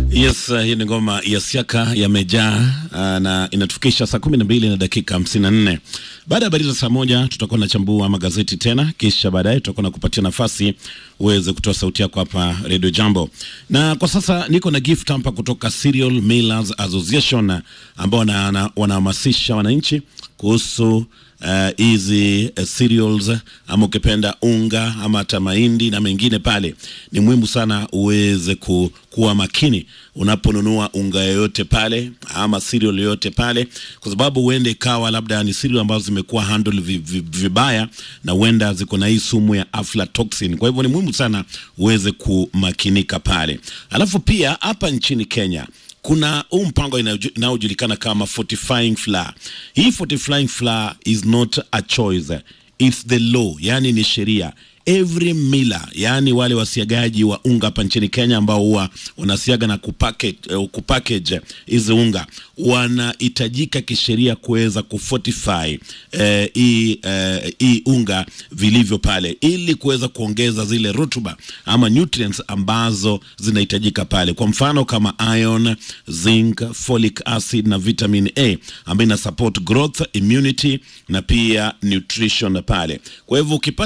Yes, uh, hii ni ngoma ya siaka yamejaa uh, na inatufikisha saa kumi na mbili na dakika hamsini na nne. Baada ya habari za saa moja tutakuwa nachambua magazeti tena, kisha baadaye tutakuwa na kupatia nafasi uweze kutoa sauti yako hapa Radio Jambo. Na kwa sasa niko na gift hapa kutoka Cereal Millers Association ambao wanahamasisha wananchi kuhusu hizi uh, uh, cereals ama ukipenda unga ama hata mahindi na mengine pale, ni muhimu sana uweze ku, kuwa makini unaponunua unga yoyote pale ama cereal yoyote pale, kwa sababu huende ikawa labda ni cereal ambazo zimekuwa handle vibaya na huenda ziko na hii sumu ya aflatoxin. Kwa hivyo ni muhimu sana uweze kumakinika pale. Alafu pia hapa nchini Kenya kuna huu mpango inayojulikana kama fortifying flour. Hii fortifying flour is not a choice, it's the law, yani ni sheria. Every miller, yani wale wasiagaji wa unga hapa nchini Kenya ambao huwa wanasiaga na kupackage uh, kupackage hizi unga wanahitajika kisheria kuweza kufortify hii uh, uh, unga vilivyo pale, ili kuweza kuongeza zile rutuba ama nutrients ambazo zinahitajika pale, kwa mfano kama iron, zinc, folic acid na vitamin A ambayo ina support growth, immunity na pia nutrition pale. Kwa hivyo ukipata